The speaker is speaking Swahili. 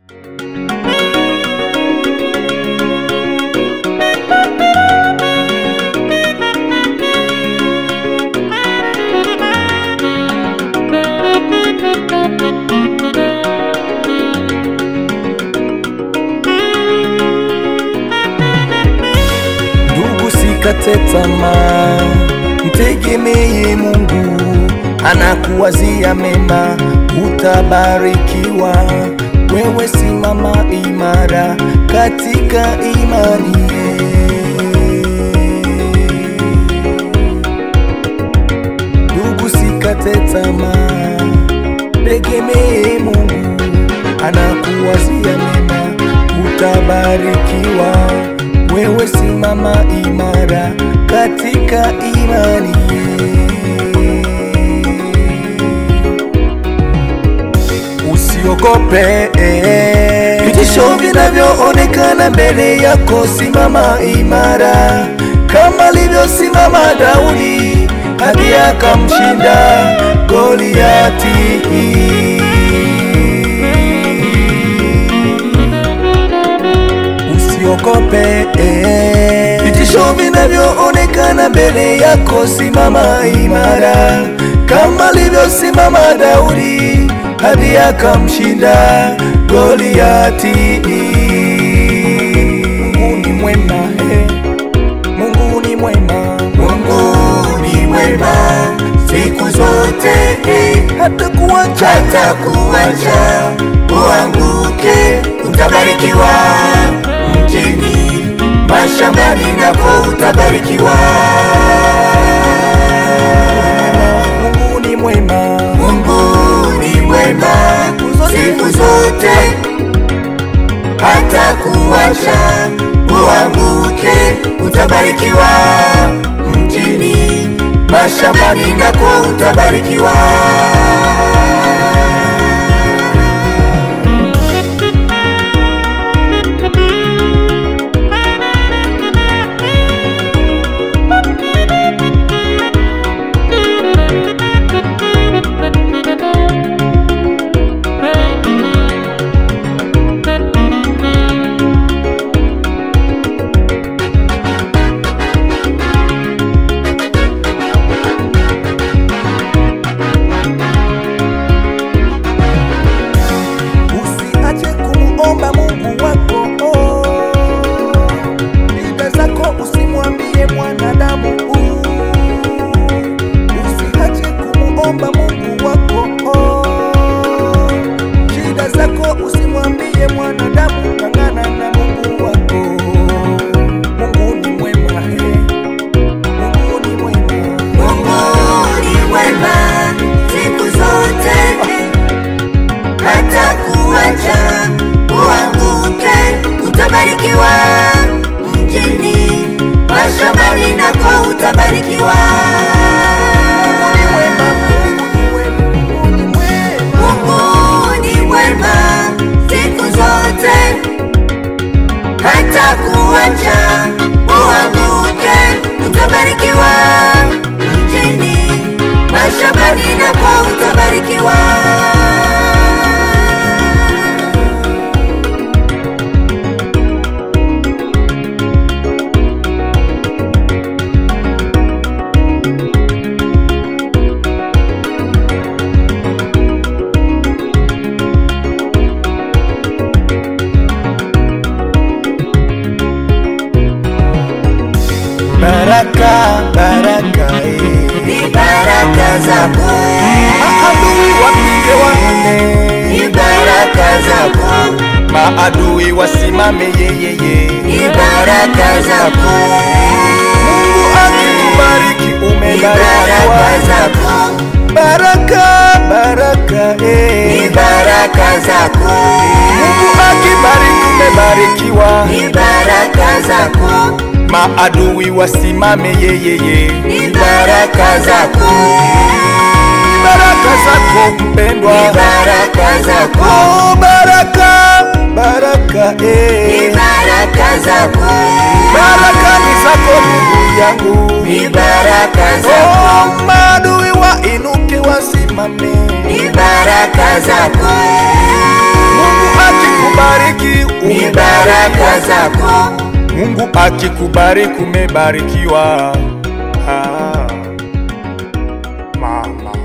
Ndugu, sikate tamaa, mtegemee Mungu, anakuwazia mema, utabarikiwa. Wewe simama imara katika imani. Ndugu, sikate tamaa, tegemee Mungu, anakuwazia mema, utabarikiwa. Wewe simama imara katika imani. Usiogope vitisho vinavyoonekana mbele yako, simama imara kama alivyosimama Daudi hadi akamshinda Goliati. Usiogope vitisho vinavyoonekana mbele yako, simama imara kama alivyosimama Daudi hadi akamshinda Goliati. Mungu ni mwema, eh. Mungu ni mwema, Mungu ni mwema siku zote, hata kuacha hata kuacha uanguke, utabarikiwa mjini, mashambani nako utabarikiwa. Mungu ni mwema, Mungu ni mwema siku zote, hata kuacha uanguke, utabarikiwa mjini, mashambani nako utabarikiwa. usiache kumuomba Mungu wako. Shida zako usimwambie mwanadamu. Usiache kumuomba Mungu wako. Shida zako usimwambie mwanadamu, ng'ang'ana na Mungu wako. Mungu ni mwema, eh. Mungu ni mwema. Mungu ni mwema siku zote, hata kuacha uanguke, utabarikiwa mjini, mashambani nako utabarikiwa. Mungu ni mwema siku zote, hata kuacha uanguke, utabarikiwa mjini, mashambani nako utabarikiwa. Baraka, baraka, eh. Ni baraka zako, Maadui wapige waone, ni baraka zako, maadui wasimame yeyeye. ni baraka zako, Mungu akikubariki ni baraka umebarikiwa. zako, Baraka, baraka, ni eh. baraka zako, Mungu akibariki umebarikiwa. ni baraka zako, Maadui wasimame yeyeye. ni baraka zako, Baraka zako ni mpendwa. baraka zako, Oh, baraka, baraka, ni eh. baraka zako, Baraka ni zako ndugu yangu. ni baraka zako, Oh, maadui wainuke wasimame. ni baraka zako, Mungu akikubariki ni baraka zako Mungu akikubariki umebarikiwa. Ah, mama